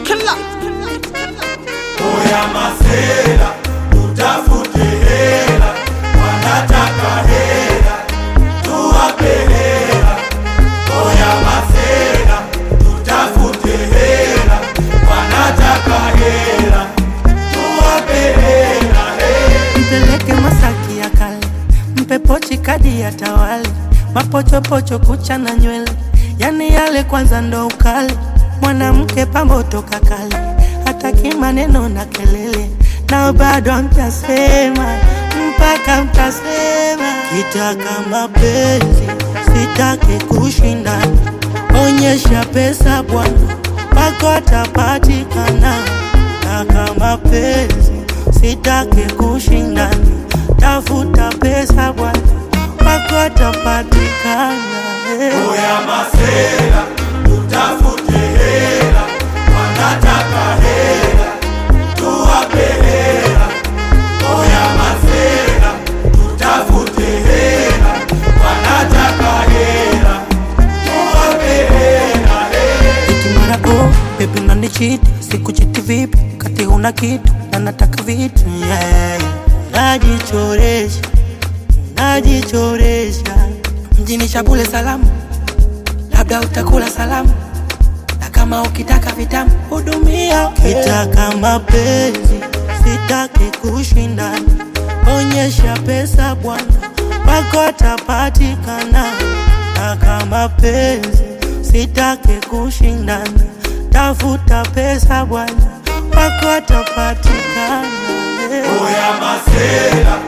killer. Oya masela, utafute hela, wanataka hela, tuwape hela. Oya masela, utafute hela, wanataka hela, tuwape hela. Hey. mpeleke Masaki ya kale, mpe pochi kadi ya tawali, mapochopocho kucha na nywele, yani yale kwanza ndo ukali. Mwanamke pambo toka kale, hataki maneno na kelele, nao bado mtasema mpaka mtasema. Kitaka mapenzi, sitaki kushindana, onyesha pesa bwana, wako atapatikana. Taka mapenzi, sitaki kushindana, tafuta pesa bwana, wako atapatikana. eh. Oya masela, utafute hela, wanataka hela, tuwape hela. Oya masela, utafute hela, wanataka hela, tuwape hela. Hey. Eti mara oh, baby unanichiti, sikuchiti vipi? Kati huna kitu na nataka vitu yeah. Najichoresha, najichoresha mjini Shabule salamu, labda utakula salamu na kama ukitaka vitamu hudumia. Kitaka mapenzi, sitaki kushindana, onyesha pesa bwana, wako atapatikana. Taka mapenzi, sitaki kushindana, tafuta pesa bwana, wako atapatikana. Oya masela,